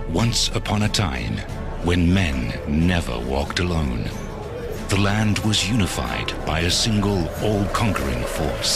Once upon a time, when men never walked alone, the land was unified by a single all-conquering force.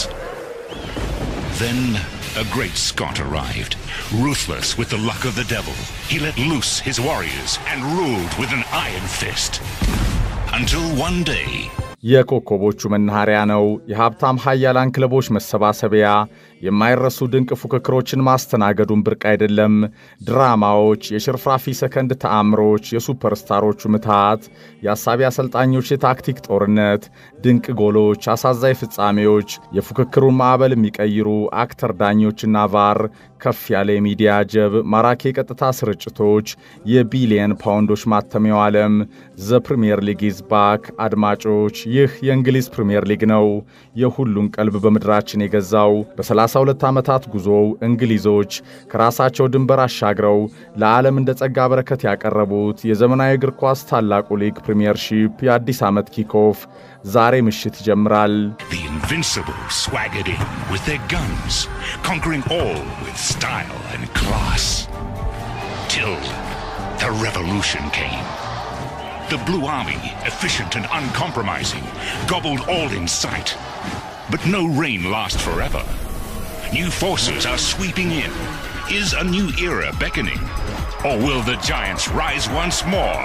Then a great Scot arrived, ruthless with the luck of the devil. He let loose his warriors and ruled with an iron fist. Until one day, የኮከቦቹ መናኸሪያ ነው። የሀብታም ሀያላን ክለቦች መሰባሰቢያ፣ የማይረሱ ድንቅ ፉክክሮችን ማስተናገዱን ብርቅ አይደለም። ድራማዎች፣ የሽርፍራፊ ሰከንድ ተአምሮች፣ የሱፐርስታሮቹ ምትሃት፣ የአሳቢ አሰልጣኞች የታክቲክ ጦርነት፣ ድንቅ ጎሎች፣ አሳዛኝ ፍጻሜዎች፣ የፉክክሩን ማዕበል የሚቀይሩ አክተር ዳኞችና ቫር፣ ከፍ ያለ የሚዲያ ጀብ፣ ማራኪ የቀጥታ ስርጭቶች፣ የቢሊየን ፓውንዶች ማተሚያው ዓለም ዘ ፕሪምየር ሊግ ኢዝ ባክ። አድማጮች ይህ የእንግሊዝ ፕሪምየር ሊግ ነው፣ የሁሉን ቀልብ በምድራችን የገዛው። በ32 ዓመታት ጉዞው እንግሊዞች ከራሳቸው ድንበር አሻግረው ለዓለም እንደ ጸጋ በረከት ያቀረቡት የዘመናዊ እግር ኳስ ታላቁ ሊግ ፕሪምየርሺፕ የአዲስ ዓመት ኪክኦፍ ዛሬ ምሽት ይጀምራል። the Invincible swaggered in with their guns, conquering all with style and class. Till the revolution came. The Blue Army, efficient and uncompromising, gobbled all in sight. But no reign lasts forever. New forces are sweeping in. Is a new era beckoning? Or will the giants rise once more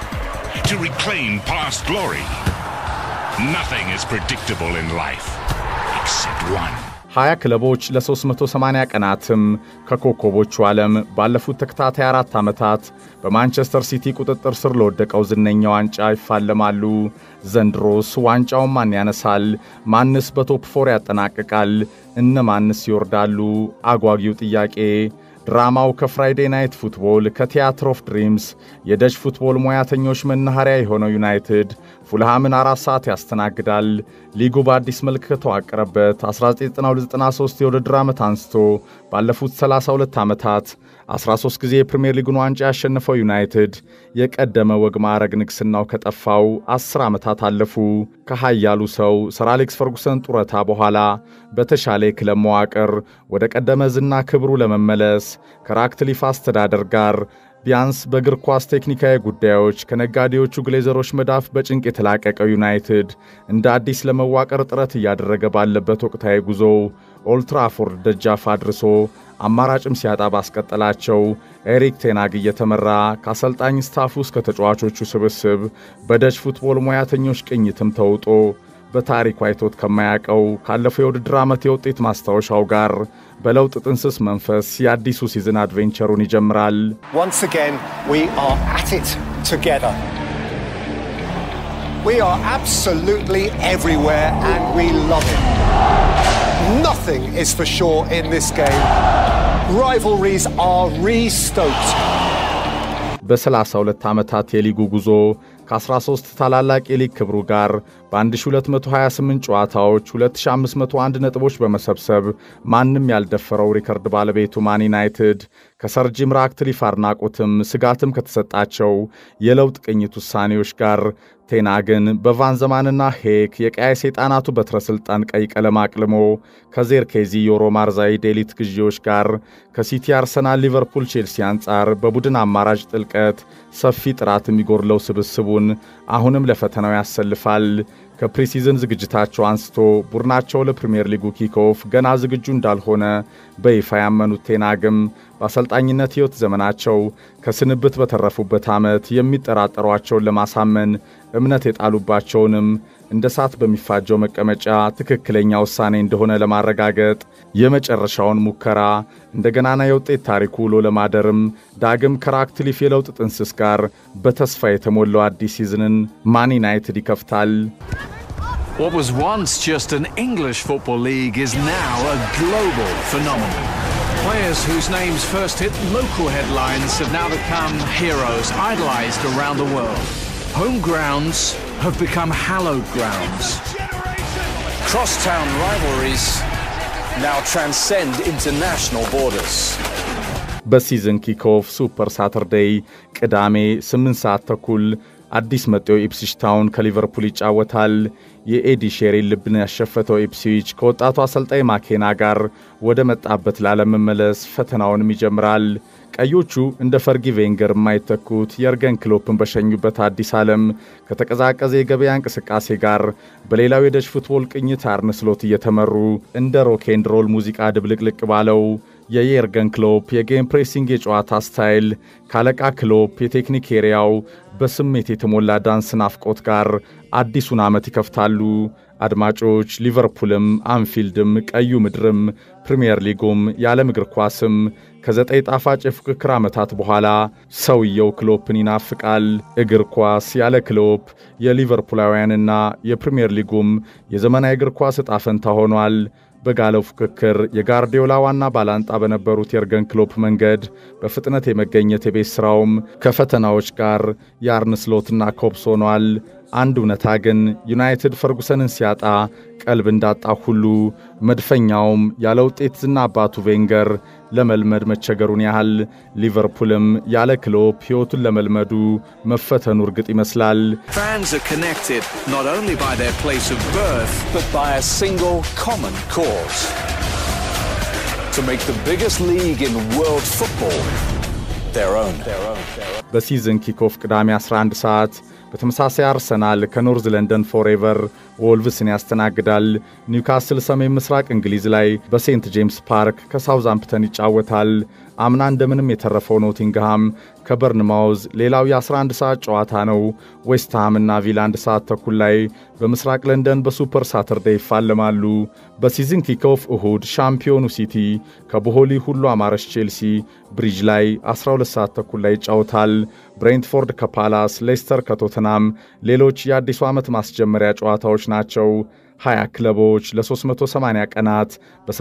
to reclaim past glory? Nothing is predictable in life except one. ሀያ ክለቦች ለ380 ቀናትም ከኮከቦቹ ዓለም ባለፉት ተከታታይ አራት ዓመታት በማንቸስተር ሲቲ ቁጥጥር ስር ለወደቀው ዝነኛ ዋንጫ ይፋለማሉ። ዘንድሮስ ዋንጫውን ማን ያነሳል? ማንስ በቶፕ ፎር ያጠናቅቃል? እነ ማንስ ይወርዳሉ? አጓጊው ጥያቄ ድራማው ከፍራይዴ ናይት ፉትቦል ከቲያትር ኦፍ ድሪምስ የደች ፉትቦል ሙያተኞች መናኸሪያ የሆነው ዩናይትድ ፉልሃምን አራት ሰዓት ያስተናግዳል። ሊጉ በአዲስ መልክ ከተዋቀረበት 1992/93 የውድድር ዓመት አንስቶ ባለፉት 32 ዓመታት 13 ጊዜ የፕሪምየር ሊጉን ዋንጫ ያሸነፈው ዩናይትድ የቀደመ ወግ ማዕረግ ንግሥናው ከጠፋው 10 ዓመታት አለፉ። ከሃያሉ ሰው ሰር አሌክስ ፈርጉሰን ጡረታ በኋላ በተሻለ የክለብ መዋቅር ወደ ቀደመ ዝና ክብሩ ለመመለስ ከራክትሊፍ አስተዳደር ጋር ቢያንስ በእግር ኳስ ቴክኒካዊ ጉዳዮች ከነጋዴዎቹ ግሌዘሮች መዳፍ በጭንቅ የተላቀቀው ዩናይትድ እንደ አዲስ ለመዋቀር ጥረት እያደረገ ባለበት ወቅታዊ ጉዞው ኦልትራፎርድ ደጃፍ አድርሶ አማራጭም ሲያጣ ባስቀጠላቸው ኤሪክ ቴናግ እየተመራ ከአሰልጣኝ ስታፍ ውስጥ ከተጫዋቾቹ ስብስብ በደች ፉትቦል ሙያተኞች ቅኝትም ተውጦ በታሪኩ አይቶት ከማያውቀው ካለፈው የውድድር ዓመት የውጤት ማስታወሻው ጋር በለውጥ ጥንስስ መንፈስ የአዲሱ ሲዝን አድቬንቸሩን ይጀምራል። Once again, we are at it together. We are absolutely everywhere and we love it. Nothing is for sure in this game. Rivalries are re-stoked. በ32 ዓመታት የሊጉ ጉዞ ከ13 ታላላቅ የሊግ ክብሩ ጋር በ1228 ጨዋታዎች 2501 ነጥቦች በመሰብሰብ ማንም ያልደፈረው ሪከርድ ባለቤቱ ማን ዩናይትድ ከሰር ጂም ራትክሊፍ አድናቆትም ስጋትም ከተሰጣቸው የለውጥ ቅኝት ውሳኔዎች ጋር ቴናግን በቫን ዘማንና ሄክ የቀያይ ሰይጣናቱ በትረ ሥልጣን ቀይ ቀለም አቅልሞ ከዜርኬዚ የሮ ማርዛዊ ዴሊት ግዢዎች ጋር ከሲቲ፣ አርሰናል፣ ሊቨርፑል፣ ቼልሲ አንጻር በቡድን አማራጭ ጥልቀት ሰፊ ጥራት የሚጎድለው ስብስቡን አሁንም ለፈተናው ያሰልፋል። ከፕሪሲዝን ዝግጅታቸው አንስቶ ቡድናቸው ለፕሪምየር ሊጉ ኪክኦፍ ገና ዝግጁ እንዳልሆነ በይፋ ያመኑት ቴናግም በአሰልጣኝነት ሕይወት ዘመናቸው ከስንብት በተረፉበት ዓመት የሚጠራጠሯቸውን ለማሳመን እምነት የጣሉባቸውንም እንደ እሳት በሚፋጀው መቀመጫ ትክክለኛ ውሳኔ እንደሆነ ለማረጋገጥ የመጨረሻውን ሙከራ እንደ ገናና የውጤት ታሪኩ ውሎ ለማደርም ዳግም ከራክትሊፍ የለውጥ ጥንስስ ጋር በተስፋ የተሞላው አዲስ ሲዝንን ማን ዩናይትድ ይከፍታል። What was once just an English football league is now a global phenomenon. Players whose names first hit local headlines have now become heroes, idolized around the world. Home grounds have become hallowed grounds. Crosstown rivalries now transcend international borders. በሲዝን ኪክኦፍ ሱፐር ሳተርዴይ ቅዳሜ 8 ሰዓት ተኩል አዲስ መጤው ኢፕስዊች ታውን ከሊቨርፑል ይጫወታል። የኤዲ ሼሪን ልብን ያሸፈተው ኢፕስዊች ከወጣቱ አሰልጣኝ ማኬና ጋር ወደ መጣበት ላለመመለስ ፈተናውንም ይጀምራል። ቀዮቹ እንደ ፈርጊ ቬንገር የማይተኩት የርገን ክሎፕን በሸኙበት አዲስ ዓለም ከተቀዛቀዘ የገበያ እንቅስቃሴ ጋር በሌላው የደች ፉትቦል ቅኝት አርነ ስሎት እየተመሩ እንደ ሮኬንድ ሮል ሙዚቃ ድብልቅልቅ ባለው የየርገን ክሎፕ የጌም ፕሬሲንግ የጨዋታ ስታይል ካለቃ ክሎፕ የቴክኒክ ኤሪያው በስሜት የተሞላ ዳንስ ናፍቆት ጋር አዲሱን ዓመት ይከፍታሉ። አድማጮች፣ ሊቨርፑልም አንፊልድም ቀዩ ምድርም ፕሪምየር ሊጉም የዓለም እግር ኳስም ከዘጠኝ ጣፋጭ የፉክክር ዓመታት በኋላ ሰውየው ክሎፕን ይናፍቃል። እግር ኳስ ያለ ክሎፕ የሊቨርፑላውያንና የፕሪምየር ሊጉም የዘመናዊ እግር ኳስ ዕጣ ፈንታ ሆኗል። በጋለው ፉክክር የጋርዲዮላ ዋና ባላንጣ በነበሩት የርገን ክሎፕ መንገድ በፍጥነት የመገኘት የቤት ሥራውም ከፈተናዎች ጋር የአርነ ስሎትና ኮብስ ሆኗል። አንድ እውነታ ግን ዩናይትድ ፈርጉሰንን ሲያጣ ቀልብ እንዳጣ ሁሉ መድፈኛውም ያለ ውጤት ዝና አባቱ ቬንገር ለመልመድ መቸገሩን ያህል ሊቨርፑልም ያለ ክሎፕ ሕይወቱን ለመልመዱ መፈተኑ እርግጥ ይመስላል። Fans are connected not only by their place of birth, but by a single common cause. To make the biggest league in world football their own. በሲዝን ኪኮፍ ቅዳሜ 11 ሰዓት በተመሳሳይ አርሰናል ከኖርዝ ለንደን ፎሬቨር ወልቭስን ያስተናግዳል። ኒውካስል ሰሜን ምስራቅ እንግሊዝ ላይ በሴንት ጄምስ ፓርክ ከሳውዛምፕተን ይጫወታል። አምና እንደምንም የተረፈው ኖቲንግሃም ከበርንማውዝ ሌላው የ11 ሰዓት ጨዋታ ነው። ዌስትሃምና ቪላ አንድ ሰዓት ተኩል ላይ በምስራቅ ለንደን በሱፐር ሳተርዴ ይፋለማሉ። በሲዝን ኪኮፍ እሁድ ሻምፒዮኑ ሲቲ ከቦሆሊ ሁሉ አማረች ቼልሲ ብሪጅ ላይ 12 ሰዓት ተኩል ላይ ይጫወታል። ብሬንትፎርድ ከፓላስ፣ ሌስተር ከቶተናም ሌሎች የአዲሱ ዓመት ማስጀመሪያ ጨዋታዎች ናቸው። 20 ክለቦች ለ380 ቀናት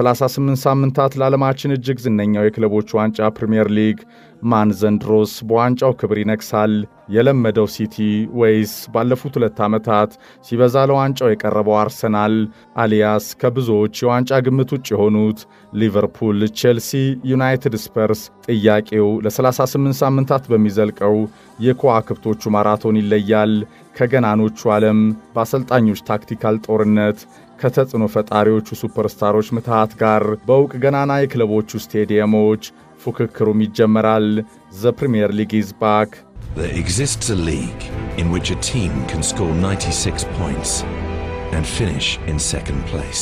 በ38 ሳምንታት ለዓለማችን እጅግ ዝነኛው የክለቦች ዋንጫ ፕሪምየር ሊግ ማን ዘንድሮስ በዋንጫው ክብር ይነግሳል? የለመደው ሲቲ ወይስ ባለፉት ሁለት ዓመታት ሲበዛ ለዋንጫው የቀረበው አርሰናል አሊያስ ከብዙዎች የዋንጫ ግምት ውጭ የሆኑት ሊቨርፑል፣ ቼልሲ፣ ዩናይትድ፣ ስፐርስ? ጥያቄው ለ38 ሳምንታት በሚዘልቀው የከዋክብቶቹ ማራቶን ይለያል። ከገናኖቹ ዓለም በአሰልጣኞች ታክቲካል ጦርነት ከተጽዕኖ ፈጣሪዎቹ ሱፐርስታሮች ምትሃት ጋር በእውቅ ገናና የክለቦቹ ስቴዲየሞች ፉክክሩም ይጀመራል። ዘ ፕሪምየር ሊግ ኢዝ ባክ። There exists a league in which a team can score 96 points and finish in second place.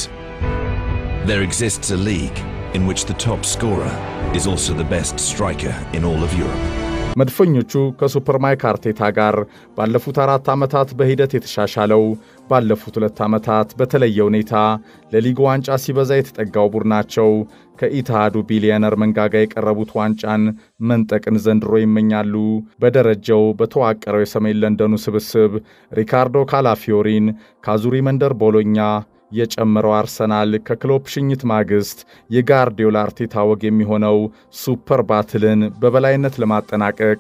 There exists a league in which the top scorer is also the best striker in all of Europe. መድፈኞቹ ከሱፐር ማይክ አርቴታ ጋር ባለፉት አራት ዓመታት በሂደት የተሻሻለው ባለፉት ሁለት ዓመታት በተለየ ሁኔታ ለሊግ ዋንጫ ሲበዛ የተጠጋው ቡድናቸው ከኢትሃዱ ቢሊየነር መንጋጋ የቀረቡት ዋንጫን መንጠቅን ዘንድሮ ይመኛሉ። በደረጃው በተዋቀረው የሰሜን ለንደኑ ስብስብ ሪካርዶ ካላፊዮሪን ከአዙሪ መንደር ቦሎኛ የጨመረው አርሰናል ከክሎፕ ሽኝት ማግስት የጋርዲዮላ አርቴታ ወግ የሚሆነው ሱፐር ባትልን በበላይነት ለማጠናቀቅ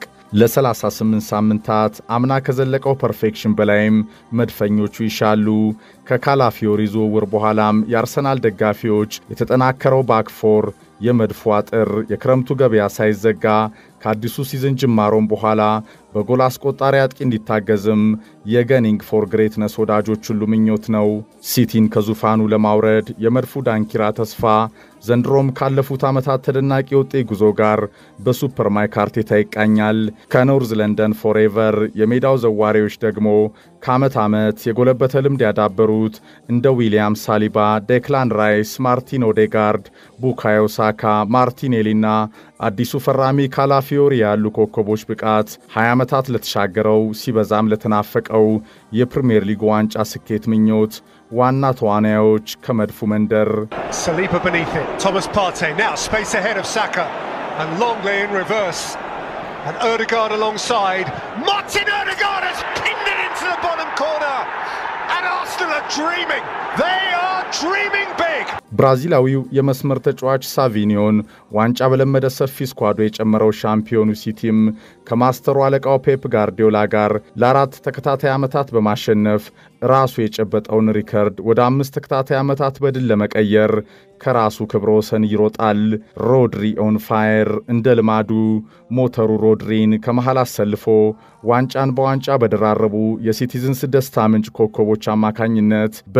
ለ38 ሳምንታት አምና ከዘለቀው ፐርፌክሽን በላይም መድፈኞቹ ይሻሉ። ከካላፊዮሪ ዝውውር በኋላም የአርሰናል ደጋፊዎች የተጠናከረው ባክፎር የመድፎ አጥር የክረምቱ ገበያ ሳይዘጋ ከአዲሱ ሲዝን ጅማሮም በኋላ በጎል አስቆጣሪ አጥቂ እንዲታገዝም የገኒንግ ፎር ግሬትነስ ወዳጆች ሁሉ ምኞት ነው። ሲቲን ከዙፋኑ ለማውረድ የመድፉ ዳንኪራ ተስፋ ዘንድሮም ካለፉት ዓመታት ተደናቂ የውጤት ጉዞ ጋር በሱፐር ማይክ አርቴታ ይቃኛል። ከኖርዝ ለንደን ፎሬቨር የሜዳው ዘዋሪዎች ደግሞ ከዓመት ዓመት የጎለበተ ልምድ ያዳበሩት እንደ ዊሊያም ሳሊባ፣ ዴክላን ራይስ፣ ማርቲን ኦዴጋርድ፣ ቡካዮ ሳካ፣ ማርቲኔሊና አዲሱ ፈራሚ ካላፊዮሪ ያሉ ኮከቦች ብቃት 20 ዓመታት ለተሻገረው ሲበዛም ለተናፈቀው የፕሪምየር ሊግ ዋንጫ ስኬት ምኞት ዋና ተዋናዮች ከመድፉ መንደር Saliba beneath it. Thomas Partey now space ahead of Saka. And Longley in reverse. And Erdegaard alongside. Martin Erdegaard has pinned it into the bottom corner. And Arsenal are dreaming. They are dreaming big. ብራዚላዊው የመስመር ተጫዋች ሳቪኒዮን ዋንጫ በለመደ ሰፊ ስኳዶ የጨመረው ሻምፒዮኑ ሲቲም ከማስተሩ አለቃው ፔፕ ጋርዲዮላ ጋር ለአራት ተከታታይ ዓመታት በማሸነፍ ራሱ የጨበጠውን ሪከርድ ወደ አምስት ተከታታይ ዓመታት በድል ለመቀየር ከራሱ ክብረ ወሰን ይሮጣል። ሮድሪ ኦን ፋየር እንደ ልማዱ ሞተሩ ሮድሪን ከመሃል አሰልፎ ዋንጫን በዋንጫ በደራረቡ የሲቲዝንስ ደስታ ምንጭ ኮከቦች አማካኝነት በሊጉ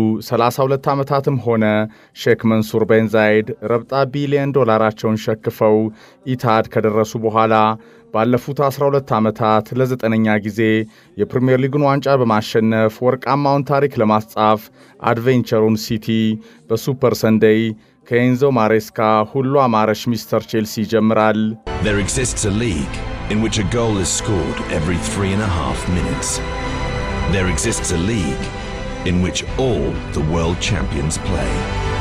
32 ዓመታትም ሆነ ሼክ መንሱር ቤን ዛይድ ረብጣ ቢሊዮን ዶላራቸውን ሸክፈው ኢታድ ከደረሱ በኋላ ባለፉት 12 ዓመታት ለዘጠነኛ ጊዜ የፕሪምየር ሊጉን ዋንጫ በማሸነፍ ወርቃማውን ታሪክ ለማስጻፍ አድቬንቸሩን ሲቲ በሱፐር ሰንደይ ከኤንዞ ማሬስካ ሁሉ አማረሽ ሚስተር ቼልሲ ይጀምራል። There exists a league in which a goal is scored every three and a half minutes. There exists a league in which all the world champions play.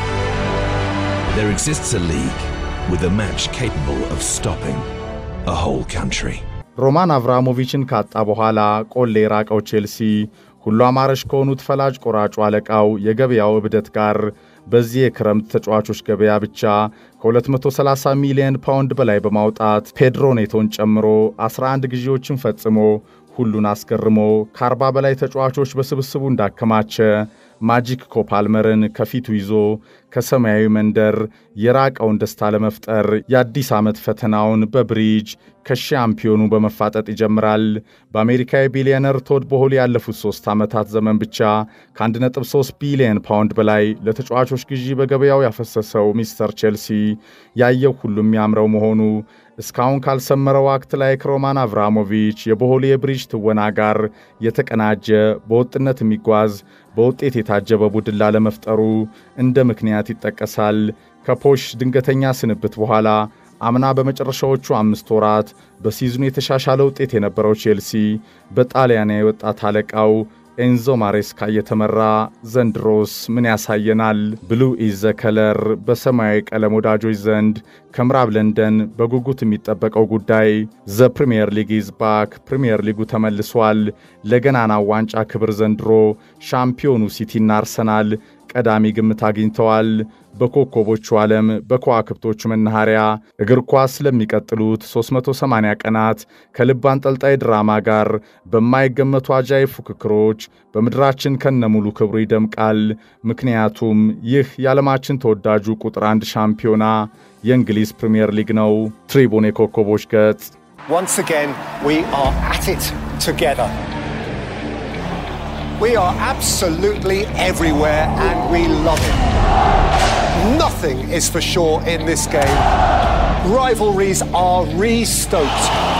There exists a league with a match capable of stopping a whole country. ሮማን አብራሞቪችን ካጣ በኋላ ቆሌ የራቀው ቼልሲ ሁሉ አማረሽ ከሆኑት ፈላጭ ቆራጩ አለቃው የገበያው እብደት ጋር በዚህ የክረምት ተጫዋቾች ገበያ ብቻ ከ230 ሚሊዮን ፓውንድ በላይ በማውጣት ፔድሮ ኔቶን ጨምሮ 11 ግዢዎችን ፈጽሞ ሁሉን አስገርሞ ከ40 በላይ ተጫዋቾች በስብስቡ እንዳከማቸ ማጂክ ኮፓልመርን ከፊቱ ይዞ ከሰማያዊ መንደር የራቀውን ደስታ ለመፍጠር የአዲስ ዓመት ፈተናውን በብሪጅ ከሻምፒዮኑ በመፋጠጥ ይጀምራል። በአሜሪካዊ ቢሊዮነር ቶድ ቦሆሊ ያለፉት ሦስት ዓመታት ዘመን ብቻ ከ1.3 ቢሊዮን ፓውንድ በላይ ለተጫዋቾች ግዢ በገበያው ያፈሰሰው ሚስተር ቼልሲ ያየው ሁሉ የሚያምረው መሆኑ እስካሁን ካልሰመረው አክት ላይ ከሮማን አብራሞቪች የቦሆሊ የብሪጅ ትወና ጋር የተቀናጀ በወጥነት የሚጓዝ በውጤት የታጀበ ቡድን ላለመፍጠሩ እንደ ምክንያት ይጠቀሳል። ከፖሽ ድንገተኛ ስንብት በኋላ አምና በመጨረሻዎቹ አምስት ወራት በሲዝኑ የተሻሻለ ውጤት የነበረው ቼልሲ በጣሊያናዊ ወጣት አለቃው ኤንዞ ማሬስካ እየተመራ ዘንድሮስ ምን ያሳየናል? ብሉ ኢዝ ዘ ከለር በሰማያዊ ቀለም ወዳጆች ዘንድ ከምዕራብ ለንደን በጉጉት የሚጠበቀው ጉዳይ ዘ ፕሪምየር ሊግ ኢዝ ባክ። ፕሪምየር ሊጉ ተመልሷል። ለገናናው ዋንጫ ክብር ዘንድሮ ሻምፒዮኑ ሲቲና አርሰናል ቀዳሚ ግምት አግኝተዋል። በኮከቦቹ ዓለም በከዋክብቶቹ መናኸሪያ እግር ኳስ ለሚቀጥሉት 380 ቀናት ከልብ አንጠልጣይ ድራማ ጋር በማይገመቱ አጃይብ ፉክክሮች በምድራችን ከነሙሉ ክብሩ ይደምቃል። ምክንያቱም ይህ የዓለማችን ተወዳጁ ቁጥር አንድ ሻምፒዮና የእንግሊዝ ፕሪምየር ሊግ ነው። ትሪቡን የኮከቦች ገጽ Once again, we are at it together. We are absolutely everywhere and we love it. Nothing is for sure in this game. Rivalries are re stoked